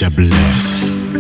Mr. Bless.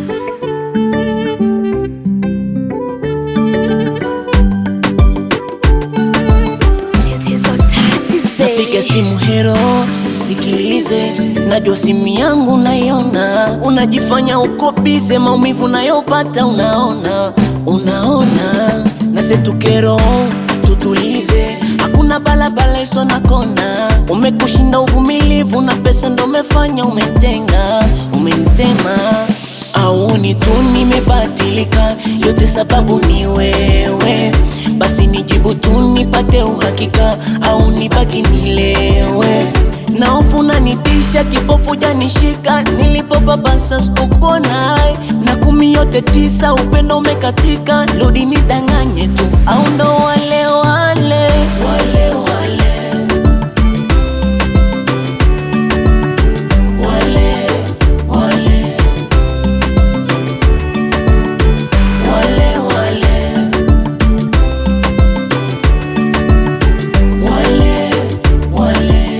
Napiga simu hero, sikilize, najua simu yangu naiona, unajifanya uko bize, maumivu nayopata unaona, unaona, nasetukero tutulize, hakuna balabala iso na kona, umekushinda uvumilivu na pesa ndo umefanya umentenga, umentema Auoni tu nimebadilika, yote sababu ni wewe. Basi nijibu tu nipate uhakika, au nibaki nilewe na hofu nanitisha, kipofu janishika, nilipopapasa sikukuona, na kumi yote tisa, upendo umekatika, rudi nidanganye tu, au ndo wale wale wale wale wale wale wale wale wale wale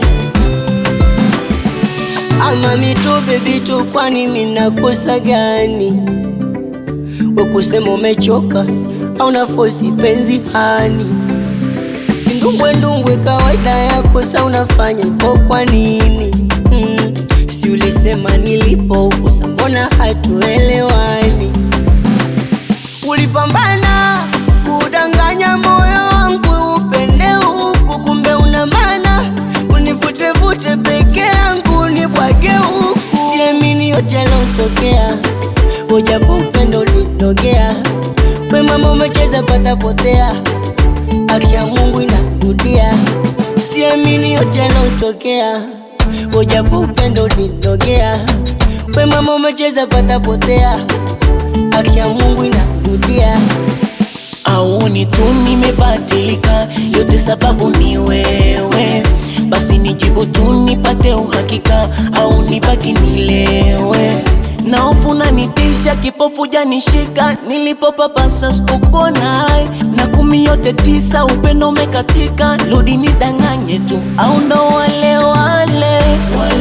Ama mito bebi tu, kwani minakosa gani? Wakusema umechoka au nafosi penzi hani? Ndumbwe ndumbwe kawaida yako, sa unafanya hivyo kwa nini? Mm, si ulisema nilipo huko, sa mbona hatuelewani? Ulipambana kudanganya moyo wangu upende huku, kumbe una maana univutevute peke yangu nibwage huku. Siamini yote yalotokea, ujapo upendo ulinogea. We mama umecheza patapotea, haki ya Mungu inarudia. Siamini yote yalotokea, ujapo upendo ulinogea. We mama umecheza patapotea, haki ya Mungu inarudia. Auoni tu nimebadilika, yote sababu ni wewe. Basi nijibu tu nipate uhakika, au nibaki nilewe na hofu nanitisha, kipofu janishika, nilipopapasa sikukuona, na kumi yote tisa, upendo umekatika, rudi nidanganye tu, au ndo wale wale wale